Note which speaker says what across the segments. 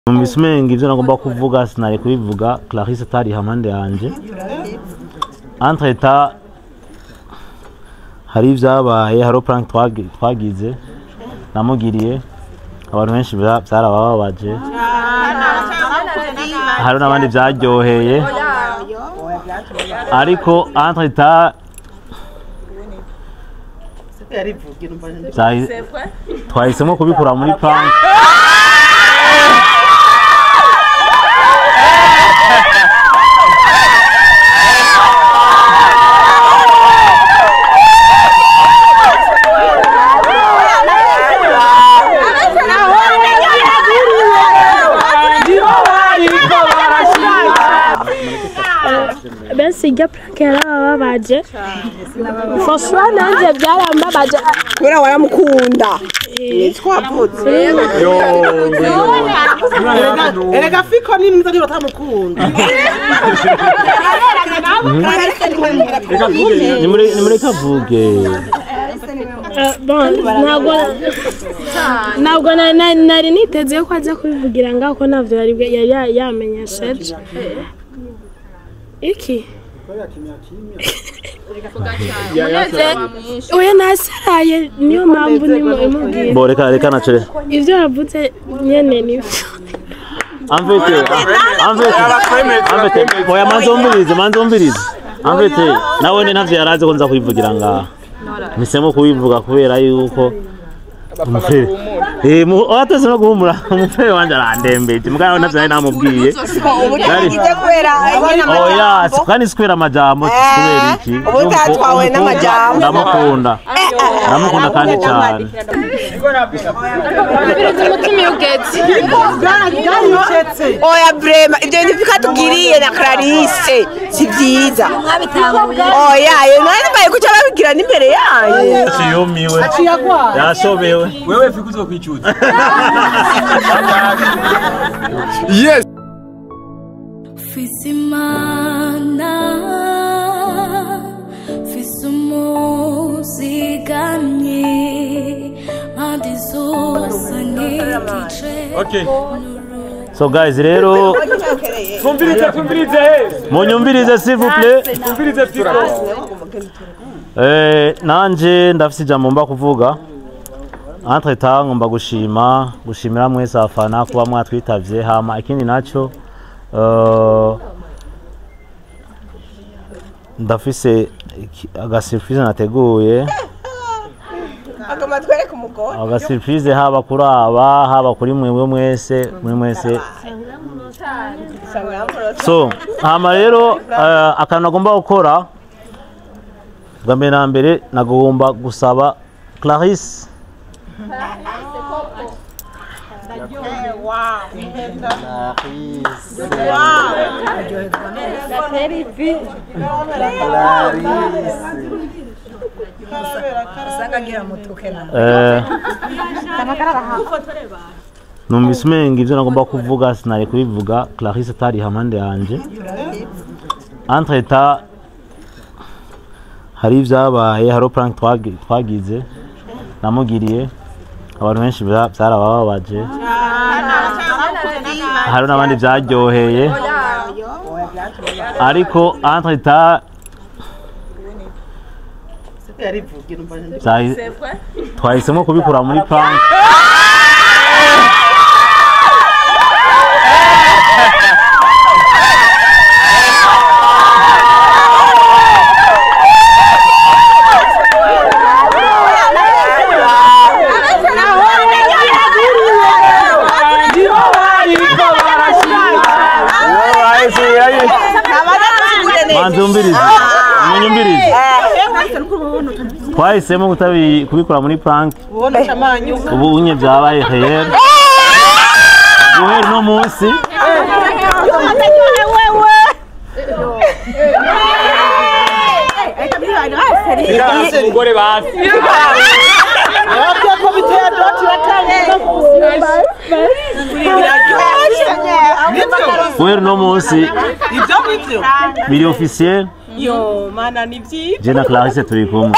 Speaker 1: numvise umenga ivyo nagomba kuvuga sinari kubivuga clarisse atari hampande yanje entre temps hari ivyabaye hariho prank twagi- twagize namugiriye abantu benshi vya- vyarabababaje hari n'abandi vyaryoheye ariko entre temps vyahi- twahisemo kubikura muri prank
Speaker 2: benshi iryo purake yarabababaje foswa nanjye byarambabaje
Speaker 3: kubera waramukunda twavutse
Speaker 4: erega fiko ni mwiza niba utamukunda
Speaker 1: nimure- nimureke avuge
Speaker 2: Eh, bon, ntabwo ntabwo na- na- nari niteze ko ajya kubivugira ngaho ko ntabyo yari bwe- yari ya- yamenyesheje iki oya nasaraye niyo mpamvu ndimo imubwira
Speaker 1: bo reka reka naco
Speaker 2: ibyo yavuze nyene nibyo
Speaker 1: Amvete, amvete, amvete, oya manze umbirize, manze umbirize. Amvete, nawe ni ntavyo yarazi ko nza kubivugira ngaha. Nisemo kubivuga kubera yuko umufere. Eh, mu ateze no guhumura, umufere wanje arandembeje. Mugabo ntavyo nari namubwiye.
Speaker 3: ubu ntigize kubera nyine
Speaker 1: Oya, kandi sikwera amajambo, kubera iki?
Speaker 3: ubu utatwawe
Speaker 1: Umukobwa
Speaker 3: n'amajambo.
Speaker 1: Ndamukunda. Ndamukunda kandi cyane.
Speaker 3: oya brema ibyo bintu bikatubwiriye na clarisse si byiza oya ye none mbaye kuca babibwira n'imbere yanyu
Speaker 1: Yumiwe. Yashobewe.
Speaker 5: wewe fika uzokwicuza
Speaker 6: yes
Speaker 7: Fisi imana fisi umuzigamye mpande zose nk'igice
Speaker 5: okay
Speaker 1: So guys, rero
Speaker 5: twumvirize twumvirize he
Speaker 1: munyumvirize s'il vous plaît.
Speaker 5: twumvirize fiko
Speaker 1: Eh, nanje ndafise ijambo mba kuvuga entre temps ngomba gushima gushimira mwese abafana kuba mwatwitavye hama ikindi naco eh, ndafise iki- aga surprise nateguye
Speaker 3: agoma twereke umugore
Speaker 1: aga surprise haba kuri aba haba kuri mwebwe mwese muri mwese so hama rero eh, akantu nagomba gukora bwa mbere na mbere nagomba gusaba clarisse Eh, numvise umenga ivyo nagomba kuvuga sinari kubivuga clarisse atari hampande yanje entre temps hari ivyabaye hariho prank twagi- twagize namugiriye abantu benshi vya- vyarabababaje hari n'abandi vyaryoheye ariko entre temps vyahi- twahisemo kubikura muri prank manzi umbirize munyumbirize twahisemo kutabi- kubikora muri prank ubu unye byabaye réel guhera uno munsi
Speaker 5: umugore basi
Speaker 1: guhera uno munsi
Speaker 4: ibyo ngibyo
Speaker 1: biri officiel
Speaker 4: yo mana ni byiza
Speaker 1: je na clarisse turi kumwe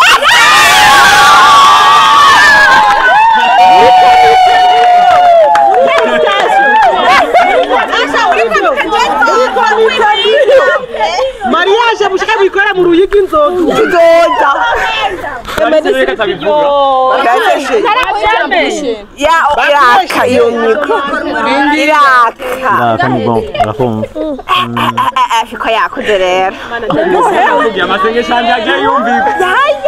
Speaker 4: higa inzoga
Speaker 3: tuzoza
Speaker 5: reka tabivuga
Speaker 3: ya iraka iyo nyiko iraka
Speaker 1: Ndaka ni bon, arakumva.
Speaker 3: afiko yakuze rero
Speaker 5: kugira amasengesho yanjye agiye yumvika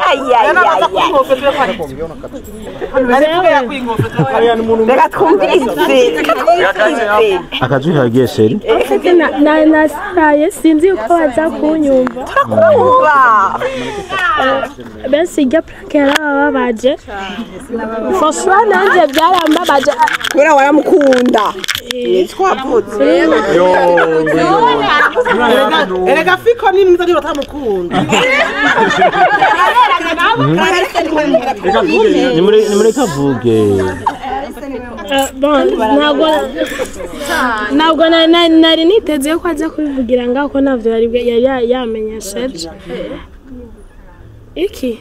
Speaker 3: reka twumvise reka twumvise
Speaker 1: Akajwi kagiye sheri.
Speaker 2: Na- na- nasaraye sinzi uko baza kunyumva
Speaker 3: kumva
Speaker 2: bese iryo purake yarababaje foswa nanjye byarambabaje
Speaker 3: kubera waramukunda twavutse
Speaker 4: erega fiko ni mwiza niba utamukunda
Speaker 1: Ni muri ni muri kavuge.
Speaker 2: Eh, bon, ntabwo ntabwo na- na- nari niteze ko ajya kubivugira ngaho ko ntabyo yari bwe- yari ya- yamenyesheje iki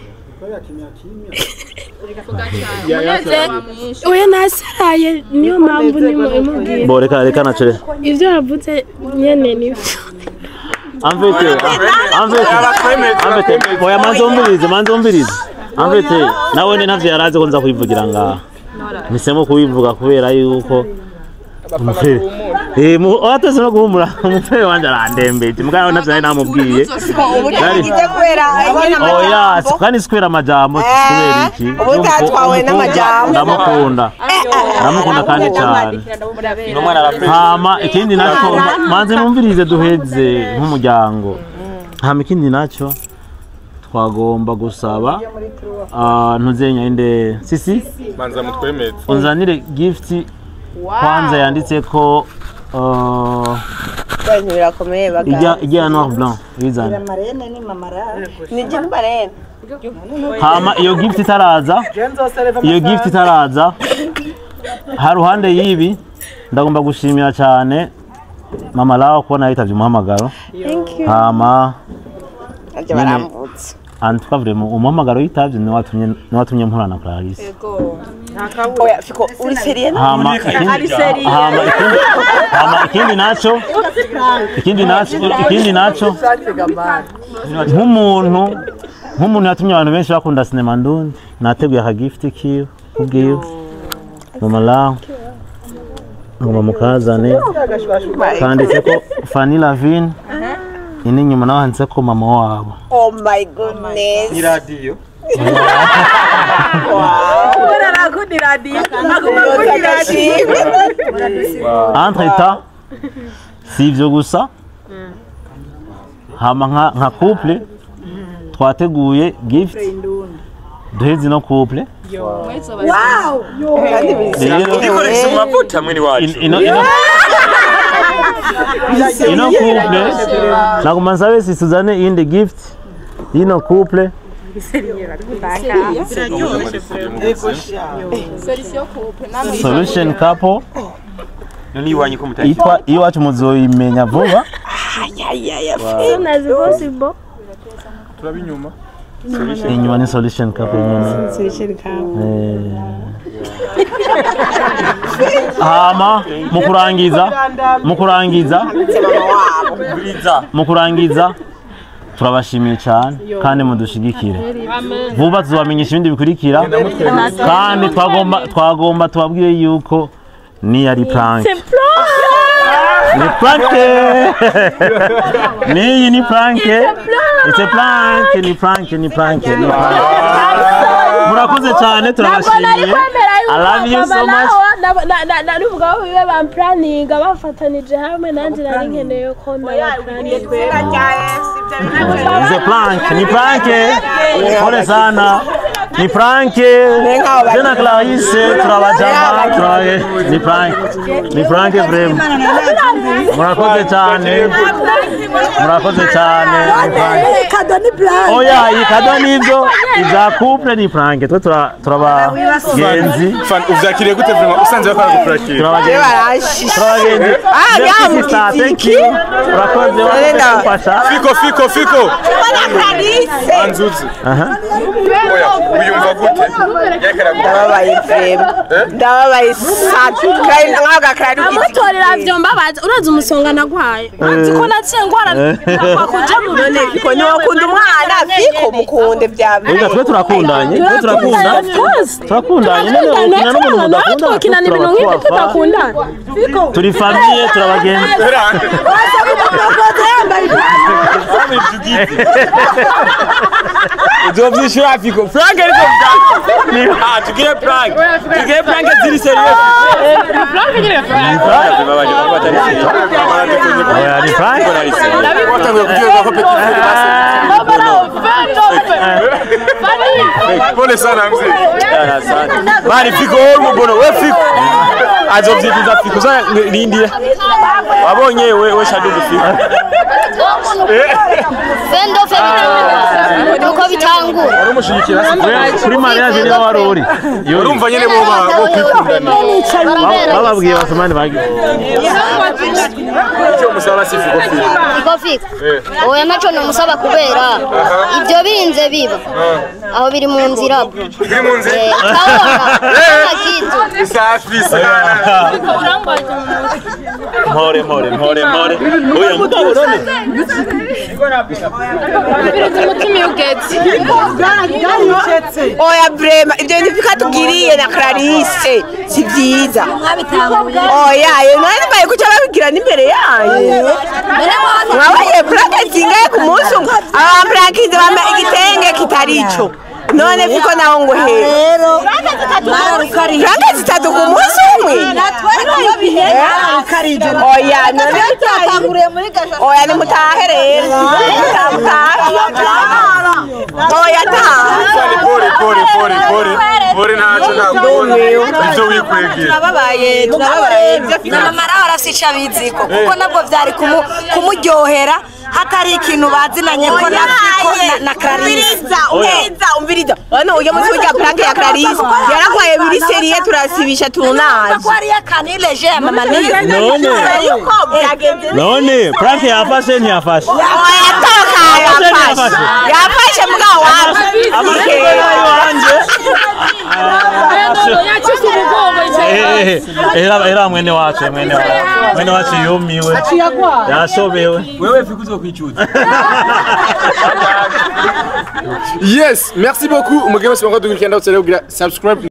Speaker 2: oya nasaraye niyo mpamvu ndimo imubwira
Speaker 1: Bo reka reka nacere.
Speaker 2: ibyo yavuze nyene nibyo
Speaker 1: Amvete. Amvete. Amvete. Oya manzo umbirize, manzo umbirize. Amvete. Nawe ni ntavyo yarazi ko nza kubivugira ngaha. Nisemo kubivuga kubera yuko umufere. Eh, mu ateze no guhumura. Umufere wanje arandembeje. Mugabo ntavyo nari namubwiye.
Speaker 3: ubu ntigize kubera nyine
Speaker 1: Oya,
Speaker 3: amajambo
Speaker 1: kandi sikwera amajambo kubera iki?
Speaker 3: ubu utatwawe
Speaker 1: Umukobwa
Speaker 3: n'amajambo.
Speaker 1: Ndamukunda. Ndamukunda kandi cyane. hama ikindi nacyo manze numvirize duheze nk'umuryango hama ikindi nacyo twagomba gusaba ah, ntuzenya inde sisi
Speaker 6: manza mutwemeze
Speaker 1: unzanire gift kwanza yanditse ko ah,
Speaker 3: ibintu birakomeye
Speaker 1: ijya
Speaker 3: bagabo
Speaker 1: ijya ya noir blanc bizana
Speaker 3: ni jini barene
Speaker 1: hama iyo gift itaraza iyo gift itaraza ha ruhande y'ibi ndagomba gushimira cyane mama lawa kubona yitavye umuhamagaro hama
Speaker 3: nabyo barambutse
Speaker 1: antuka vraiment umuhamagaro yitavye niwe watumye niwe watumye mpura na Clarisse
Speaker 3: oya fiko uri seriye
Speaker 1: hama ikindi hama ikindi hama ikindi naco ikindi naco ikindi naco nk'umuntu nk'umuntu yatumye abantu benshi bakunda sinema ndundi nateguye akagifiti kiwe kubwiwe mama lawa ngoma mukazane kanditse ko Fanny Lavine ini nyuma nawe handitse ko mama wabo
Speaker 3: oh my goodness
Speaker 5: iradiyo
Speaker 1: entre temps si ivyo gusa hama nka, nka couple twateguye gift duheze no couple
Speaker 3: kandi
Speaker 1: rero
Speaker 5: ikoresha amavuta mwene wacu
Speaker 1: in- ino ino ino couple naguma nsabe si tuzane iyindi gift y'ino couple solution couple
Speaker 5: none iwanyu ko mutari
Speaker 1: yitwa iwacu muzoyimenya vuba
Speaker 2: soon as possible
Speaker 6: turaba inyuma
Speaker 1: inyuma ni solution couple nyine Eh. hama mu kurangiza mu kurangiza
Speaker 5: buriza
Speaker 1: mu kurangiza turabashimiye cyane kandi mudushigikire vuba tuzabamenyesha ibindi bikurikira kandi twagomba twagomba tubabwire yuko ni ari prank ni prank niyi ni prank it's a prank ni prank ni prank ni prank murakoze cyane turabashimiye I love you so much
Speaker 2: naruvuga aho bibe bampuraninga bafatanije hamwe nanjye nari nkeneye ko ndabapuraninga
Speaker 1: It's a prank, ni prank. Pole sana. Ni prank. Tena Clarisse turabajama, turabe ni prank. Ni prank vrema. Murakoze cyane. Murakoze cyane. Ni prank.
Speaker 3: kado ni plan
Speaker 1: Oya, iyi kado nibyo iza couple ni prank. Twe tura turabagenzi.
Speaker 6: Fan, uvyakiriye gute vraiment usanze bakora gupurakira
Speaker 1: Turabagenzi.
Speaker 3: barashishe
Speaker 1: Turabagenzi.
Speaker 3: Ah,
Speaker 1: Merci,
Speaker 3: ya
Speaker 1: sister. Thank
Speaker 3: mukiziki.
Speaker 1: you. Urakoze
Speaker 3: Nenda.
Speaker 1: wadufasha.
Speaker 6: fiko fiko fiko
Speaker 3: Clarisse
Speaker 6: anzuzi
Speaker 1: Aha.
Speaker 6: oya uyumva gute
Speaker 3: ndababaye vrema ndababaye satu kandi nkaho gakarari
Speaker 2: amutorera vyo mbabaza urazi umusonga nagwaye nzi ko naciye ngwara kwa kuja mu
Speaker 3: none fiko ntiwakunda umwana fiko mukunde bya
Speaker 1: Ega twe turakundanye twe turakunda turakundanye none ukina n'umuntu
Speaker 2: nawe
Speaker 1: mudakunda
Speaker 2: twokinana ibintu nk'ibyo tudakundana
Speaker 1: turi famiye turabagenzi
Speaker 5: uzovyishura fiko frank ariko bwa ah tugire frank tugire frank ziri serious babaje kuba atari serious
Speaker 1: oya ni frank
Speaker 6: watanguye kuryoherwa ko petit frere basi pole sana mzee
Speaker 5: asante mani fiko wowe umubono we fiko azovyifuza fiko za rindira wabonye we we shadugu fiko
Speaker 8: fendo fe bitangura nuko bitangura
Speaker 6: wari umushigikira se
Speaker 1: We, kuri mariage niho wari uri Yo,
Speaker 6: urumva nyene bo ba- bo kwikundana
Speaker 1: ba- bababwiye basomani bagiye
Speaker 6: icyo musaba si fiko fiko
Speaker 8: iko fika oya naco nomusaba kubera ivyo birinze biba aho biri mu nzira bwo
Speaker 6: biri mu nzira
Speaker 8: Eh, kabona kama kitu
Speaker 6: safi sana
Speaker 1: mpore mpore mpore mpore oya mugabo none
Speaker 2: umutima ugeze
Speaker 3: oya brema ibyo bintu bikatubwiriye na clarisse si byiza oya yo none mbaye kuca babigira n'imbere yanyu mwabaye purake zingahe ku munsi umwe aba purakizi bambaye igitenge kitari ico none fiko naho ngo he purake zitatu ku munsi umwe oya none oya nimutahe rero oya taha
Speaker 6: ni pole pole pole pole pole ntacyo ntabwo ibyo wikwegera
Speaker 3: turababaye turababaye ibyo fiko
Speaker 9: mama nawe arasica biziko kuko nabwo byari kumu- kumuryohera hatari ikintu bazinanye ko na Fiko na- na Clarisse
Speaker 3: umviriza umviriza umviriza hano ujya munsi w'irya pranke ya Clarisse yaragwaye biri seriye turasibisha tunazi
Speaker 9: ko ari yakanileje ya mama niyo
Speaker 1: none
Speaker 3: yuko byagenze
Speaker 1: none frank yafashe ntiyafashe
Speaker 3: yatoka yafashe yafashe mugabo wapi
Speaker 1: amashyiga yayo wanjye
Speaker 2: yacise umugongo
Speaker 1: Eh, eh, era era mwene wacu mwene wacu mwene wacu yumiwe yashobewe
Speaker 5: wewe fiko uzokwicuza
Speaker 6: yes merci beaucoup umugebe sibanga dukurikirana ndetse rero subscribe